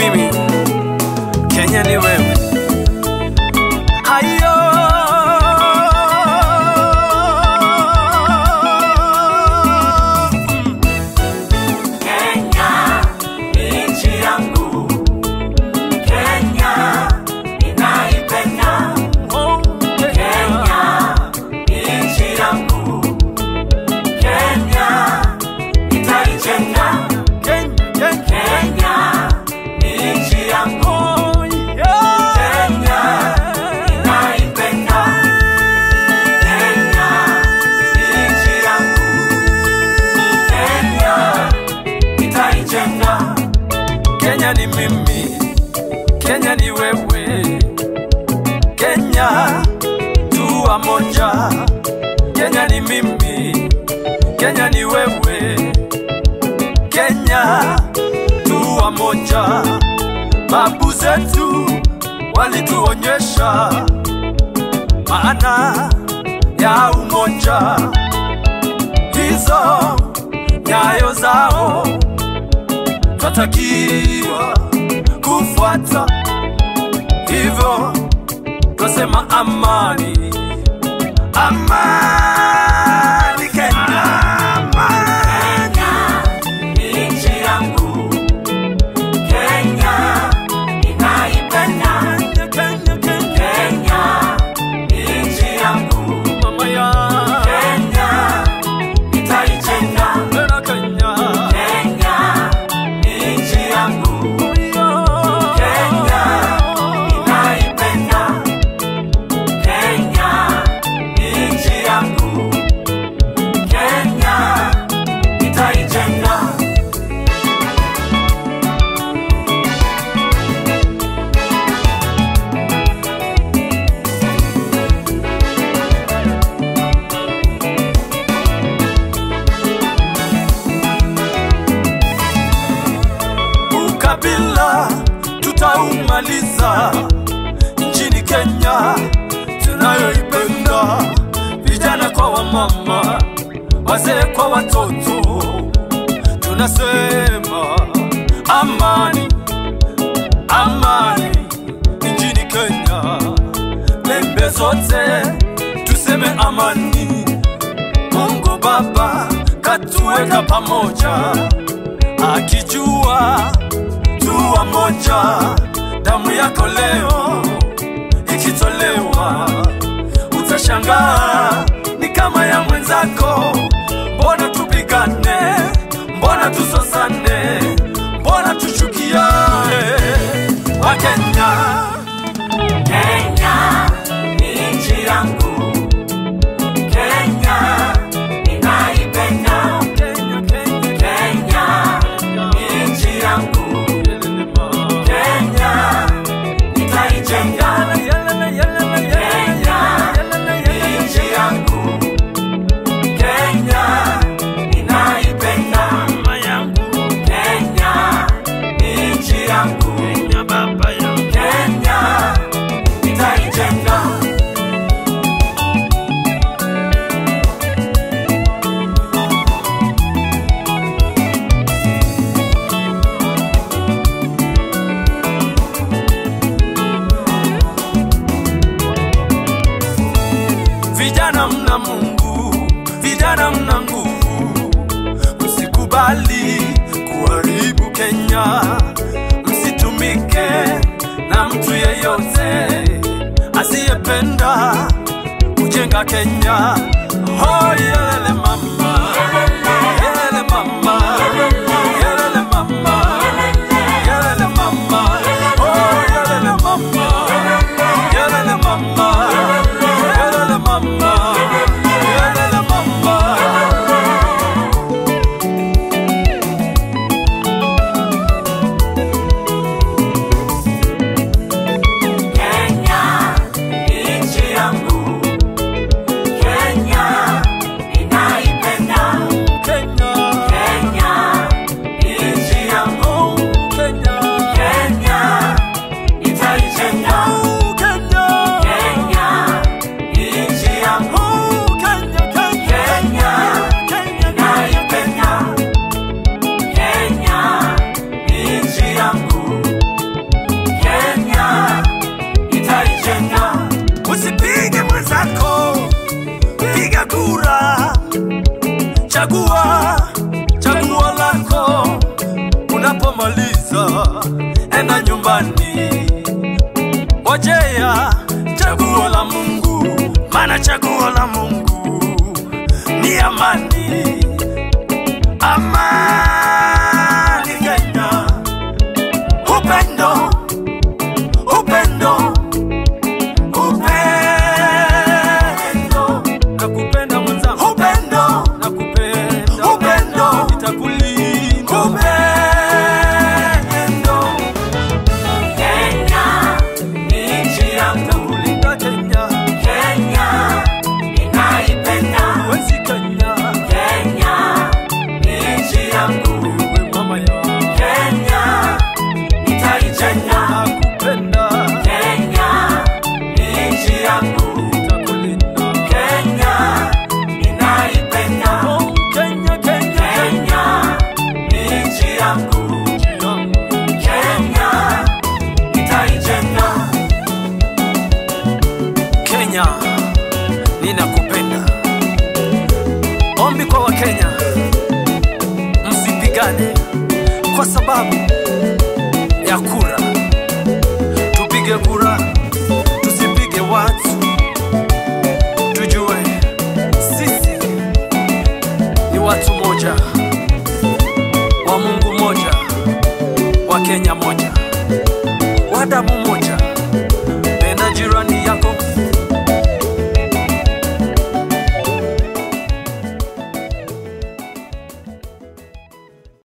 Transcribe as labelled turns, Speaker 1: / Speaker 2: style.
Speaker 1: mimi, Kenya ni wewe. Hayo
Speaker 2: Kenya ni nchi yangu, Kenya ninaipenda. Kenya ni nchi yangu, Kenya nitaijenga. Kenya ni nchi yangu, Kenya ninaipenda. Kenya ni nchi yangu, Kenya nitaijenga.
Speaker 1: Kenya ni mimi, Kenya ni wewe, Kenya tu moja. Kenya ni mimi, Kenya ni wewe, Kenya tu moja. Babu zetu walituonyesha maana ya umoja, hizo nyayo zao twatakiwa kufuata, hivyo twasema amani, amani Kenya, amani.
Speaker 2: Kenya ni nchi yangu, Kenya ninaipenda.
Speaker 1: Kenya, Kenya,
Speaker 2: Kenya ni nchi yangu,
Speaker 1: mama ya
Speaker 2: Kenya nitaijenga.
Speaker 1: Tena Kenya,
Speaker 2: Kenya ni nchi yangu, Kenya ninaipenda. Kenya ni nchi yangu, Kenya nitaijenga.
Speaker 1: ukabila tutaumaliza nchini Kenya tunayoipenda, vijana kwa wamama, wazee kwa watoto, tunasema amani, amani nchini Kenya, pembe zote tuseme amani. Mungu Baba katuweka pamoja, akijua tuwa moja, damu yako leo ikitolewa, utashangaa ni kama ya mwenzako. Mbona tupigane? Mbona tusosane? Mbona tuchukiane? Wakenya,
Speaker 2: Kenya ni nchi yangu, Kenya ninaipenda.
Speaker 1: Kenya, Kenya,
Speaker 2: Kenya ni nchi yangu, Kenya nitaijenga. Kenya ni nchi yangu, Kenya ninaipenda. Kenya ni nchi yangu, Kenya nitaijenga.
Speaker 1: Vijana mna Mungu, vijana mna nguvu, msikubali kuharibu Kenya, msitumike na mtu yeyote asiyependa kujenga Kenya. Oh, yelele mama, yelele mama, yelele mama, yelele mama, oh, yelele mama, yelele mama, yelele mama, yelele mama.
Speaker 2: Kenya ni nchi yangu, Kenya ninaipenda.
Speaker 1: chagua chagua lako unapomaliza enda nyumbani ojea chaguo la mungu maana chaguo la mungu ni amani amani kenya upendo upendo upendo nakupenda mwenzangu upendo nakupenda upendo nitakulinda upendo
Speaker 2: Kenya ni nchi yangu,
Speaker 1: nitakulinda Kenya
Speaker 2: Kenya ninaipenda.
Speaker 1: wezi Kenya
Speaker 2: Kenya ni nchi yangu,
Speaker 1: wewe mama ya
Speaker 2: Kenya nitaijenga.
Speaker 1: nakupenda
Speaker 2: Kenya ni nchi yangu,
Speaker 1: nitakulinda
Speaker 2: Kenya ninaipenda.
Speaker 1: oh Kenya Kenya
Speaker 2: Kenya ni nchi yangu,
Speaker 1: Kenya
Speaker 2: Kenya nitaijenga.
Speaker 1: Kenya, ninakupenda. Ombi kwa Wakenya, msipigane kwa sababu ya kura.